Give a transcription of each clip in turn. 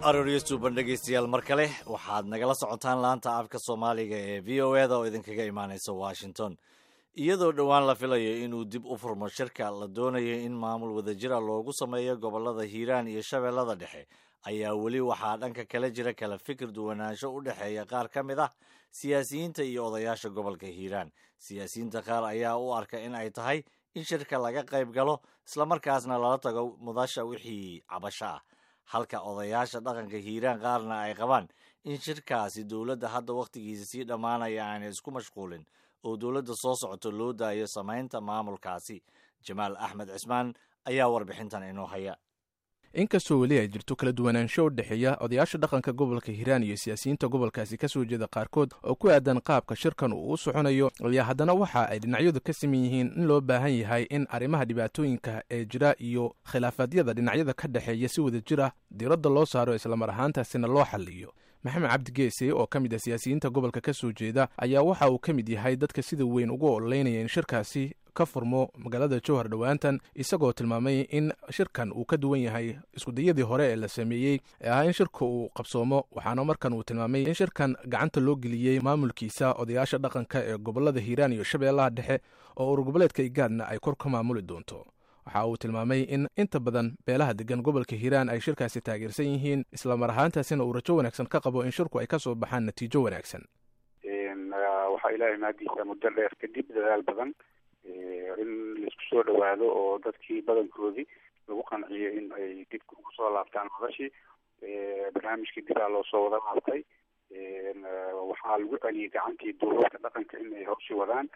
arooryo suuban dhegaystayaal mar kale waxaad nagala socotaan laanta afka soomaaliga ee v o e da oo idinkaga imaanaysa washington iyadoo dhowaan la filayo inuu dib u furmo shirka la doonayo in maamul wadajira loogu sameeyo gobollada hiiraan iyo shabeellada dhexe ayaa weli waxaa dhanka kale jira kala fikir duwanaansho u dhexeeya qaar ka mid ah siyaasiyiinta iyo odayaasha gobolka hiiraan siyaasiyiinta qaar ayaa u arka in ay tahay in shirka laga qayb galo islamarkaasna lala tago mudasha wixii cabasho ah halka odayaasha dhaqanka hiiraan qaarna ay qabaan in shirkaasi dowladda hadda wakhtigiisa sii dhammaanaya aanay isku mashquulin oo dowladda soo socoto loo daayo samaynta maamulkaasi jamaal axmed cismaan ayaa warbixintan inoo haya inkastoo weli ay jirto kala duwanaansho u dhexeeya odayaasha dhaqanka gobolka hiiraan iyo siyaasiyiinta gobolkaasi ka soo jeeda qaarkood oo ku aadan qaabka shirkan uu u soconayo ayaa haddana waxa ay dhinacyadu ka siman yihiin in loo baahan yahay in arrimaha dhibaatooyinka ee jira iyo khilaafaadyada dhinacyada ka dhexeeya si wada jir ah diiradda loo saaro islamar ahaantaasina loo xalliyo maxamed cabdi geese oo ka mid ah siyaasiyiinta gobolka ka soo jeeda ayaa waxa uu ka mid yahay dadka sida weyn ugu ololeynaya in shirkaasi ka furmo magaalada jowhar dhowaantan isagoo tilmaamay in shirkan uu ka duwan yahay iskudayadii hore ee la sameeyey ee ahaa in shirka uu qabsoomo waxaana markan uu tilmaamay in shirkan gacanta loo geliyey maamulkiisa odayaasha dhaqanka ee gobolada hiiraan iyo shabeellaha dhexe oo urur goboleedka igaadna ay kor ka maamuli doonto waxa uu tilmaamay in inta badan beelaha degan gobolka hiiraan ay shirkaasi taageersan yihiin islamar ahaantaasina uu rajo wanaagsan ka qabo in shirku ay ka soo baxaan natiijo wanaagsan waxaa ilaahay maadiisa muddo dheer kadib dadaal badan in laisku soo dhawaado oo dadkii badankoodii lagu qanciyo in ay dib ugu soo laabtaan madashii barnaamijkii dibaa loo soo wada laabtay waxaa lagu celiyay gacantii duulalka dhaqanka in ay hawshi wadaan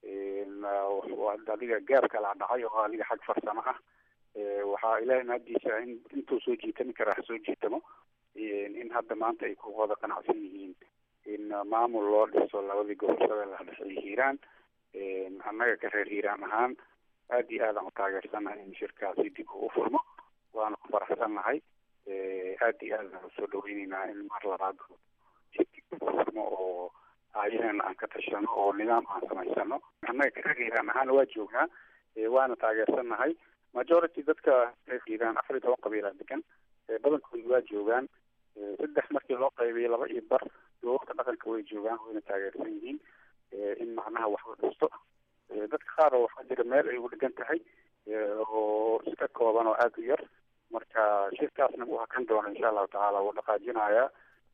adiga gaab kala dhacay oo adiga xag farsamo ah waxaa ilaahay maadiisa in intuu soo jiitami karaa ha soo jiitamo in hadda maanta ay ku wada qanacsan yihiin in maamul loo dhiso labadii gobol shabeellaha dhexe iyo hiiraan annaga ka reer hiiraan ahaan aada iyo aadaan u taageersannahay in shirkaasi dib u furmo waana ku faraxsannahay aada iyo aadaan usoo dhaweyneynaa in mar labaad dib u furmo oo aayaheena aan ka tashano oo nidaam aan samaysano annaga ka reer hiiraan ahaan waa joognaa waana taageersannahay majority dadka reer hiiraan afar iyo toban qabiilaa degan badankooda waa joogaan saddex markii loo qaybiyay laba iyo bar dulalka dhaqanka way joogaan wayna taageersan yihiin in macnaha wax la dhisto dadka qaar oo waxaa jira meel ay ugu dhegan tahay oo iska kooban oo aada u yar marka shirkaasna wuu hakan doona insha allahu tacaala wuu dhaqaajinayaa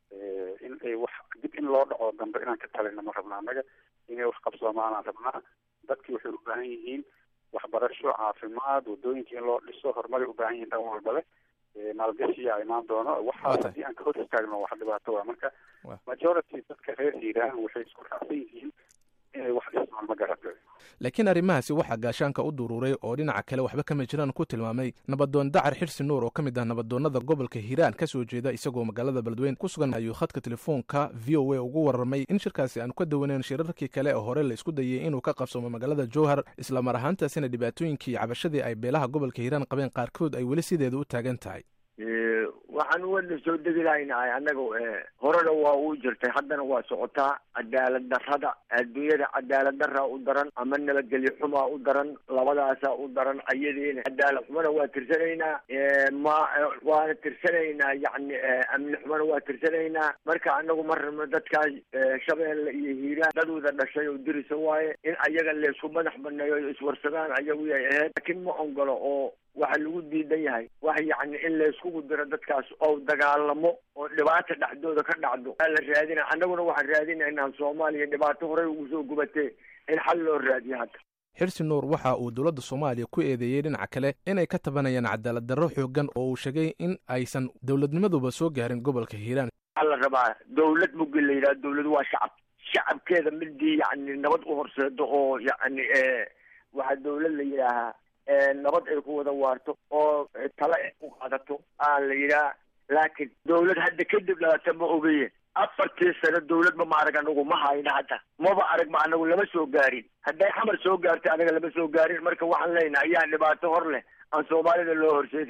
in ay wax dib in loo dhaco dambe inaan ka talina ma rabna annaga inay wax qabsoomaanaan rabnaa dadkii waxay u baahan yihiin waxbarasho caafimaad wadooyinka in loo dhiso horumaray u baahan yihiin dhan walba leh maalgashiyaa imaan doono waxaa haddii aan ka hor istaagno wax dhibaato waa marka majority dadka reer hiiraan waxay isku raacsan yihiin inay wax dhismaan ma garata laakiin arrimahaasi waxaa gaashaanka u duruuray oo dhinaca kale waxba kama jiraan ku tilmaamay nabadoon dacar xirsi nuur oo ka mid ah nabadoonnada gobolka hiiraan ka soo jeeda isagoo magaalada beledweyn ku sugan ayuu khadka telefoonka v o a ugu warramay in shirkaasi aanu ka dawaneyn shirarkii kale oo hore la isku dayay inuu ka qabsoomo magaalada jowhar islamar ahaantaasina dhibaatooyinkii iyo cabashadii ay beelaha gobolka hiiraan qabeen qaarkood ay weli sideeda u taagan tahay waxaan wana soo degi lahaynahay annaga horena waa uu jirtay haddana waa socotaa cadaalad darrada adduunyada cadaalad daraa u daran ama nabadgelyo xumaa u daran labadaasaa u daran ayadiina cadaalad xumana waa tirsanaynaa ma waana tirsanaynaa yacni amni xumana waa tirsanaynaa marka anagu ma rabno dadkaas shabeelle iyo hiiraan dadwada dhashay oo dirisa waaye in ayaga laysku madax baneeyo iswarsadaan ayagu yay ahayd laakiin ma ogolo oo waxa lagu diidan yahay wax yacni in layskugu diro dadkaas oo dagaalamo oo dhibaata dhexdooda ka dhacdo aa la raadina annaguna waxaan raadinaynaa soomaaliya dhibaato horey ugu soo gubatee in xal loo raadiyo hadda xirsi nuur waxa uu dowladda soomaaliya ku eedeeyey dhinaca kale inay ka tabanayaan cadaalad darro xoogan oo uu sheegay in aysan dowladnimaduba soo gaarin gobolka hiiraan waxaa la rabaa dowlad mugi la yidhaha dowladu waa shacab shacabkeeda midii yacni nabad u horseedo oo yacni waxaa dowlad la yidhaahaa nabad ay ku wada waarto oo tale ay ku qaadato aa la yidhaha laakiin dowlad hadda kadib dhalata ma ogaye afartii sano dowladba ma arag anagu ma hayna hadda maba arag ma anagu lama soo gaarin hadday xamar soo gaartay anaga lama soo gaarin marka waxaan leenahay ayaa dhibaato hor leh aan soomaalida loo horseedin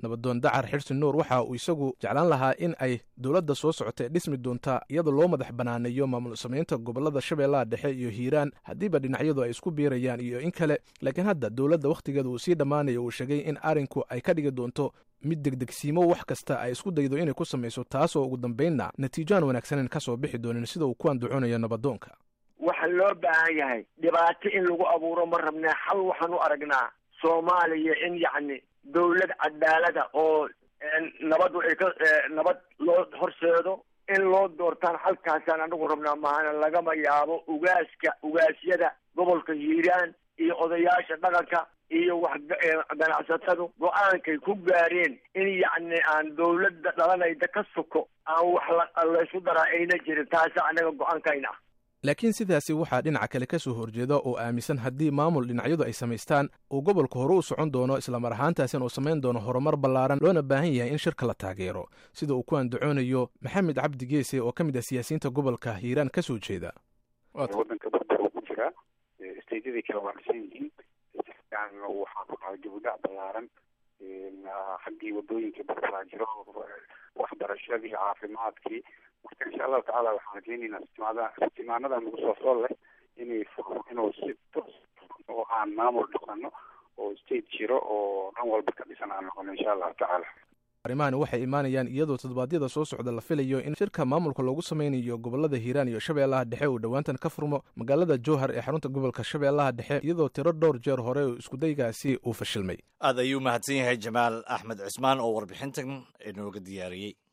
nabadoon dacar xirsi nuur waxa uu isagu jeclaan lahaa in ay dowladda soo socota ee dhismi doonta iyadoo loo madax banaaneeyo maamul samaynta gobolada shabeellaha dhexe iyo hiiraan haddiiba dhinacyadu ay isku biirayaan iyo in kale laakiin hadda dowladda wakhtigeeda uu sii dhammaanayo uu sheegay in arrinku ay ka dhigi doonto mid degdegsiimo wax kasta ay isku daydo inay ku samayso taasoo ugu dambaynna natiijoaan wanaagsaneyn ka soo bixi doonin sida uu ku andaconayo nabadoonka waxa loo baahan yahay dhibaato in lagu abuuro ma rabnaa xal waxaan u aragnaa soomaaliya in yacni dawlad cadaalada oo nabadu ay ka nabad loo horseedo in loo doortaan halkaasaan anagu rabnaa mahana lagama yaabo ugaaska ugaasyada gobolka hiiraan iyo odayaasha dhaqanka iyo wax ganacsatadu go-aankay ku gaareen in yacni aan dawladda dhalanayda ka soko aan wax laysku daraa ayna jirin taasa anaga go-aankayna ah laakiin sidaasi waxaa dhinaca kale ka soo horjeeda oo aaminsan haddii maamul dhinacyadu ay samaystaan uu gobolka hore u socon doono islamar ahaantaasina uu samayn doono horumar ballaaran loona baahan yahay in shirka la taageero sida uu ku andacoonayo maxamed cabdi geese oo ka mid ah siyaasiyiinta gobolka hiiraan ka soo jeeda waddanka barbar uu ku jiraa steydyadii kale waa dhisan yihiin waxaa ku dhacay dibudhac ballaaran xaggii wadooyinkii barbaraa jiro waxbarashadii caafimaadkii marka insha allahu tacala waxaan rajeynaynaa istimaada istimaanada nagu soo sool leh inay furmo inuu si toos oo aan maamul dhaqano oo state jiro oo dhan walba ka dhisan aan noqono insha allahu tacaala arrimahani waxay imaanayaan iyadoo toddobaadyada soo socda la filayo in shirka maamulka loogu sameynayo gobolada hiiraan iyo shabeellaha dhexe uu dhowaantan ka furmo magaalada jowhar ee xarunta gobolka shabeellaha dhexe iyadoo tiro dhowr jeer hore oo iskudaygaasi uu fashilmay aad ayuu mahadsan yahay jamaal axmed cismaan oo warbixintan inooga diyaariyey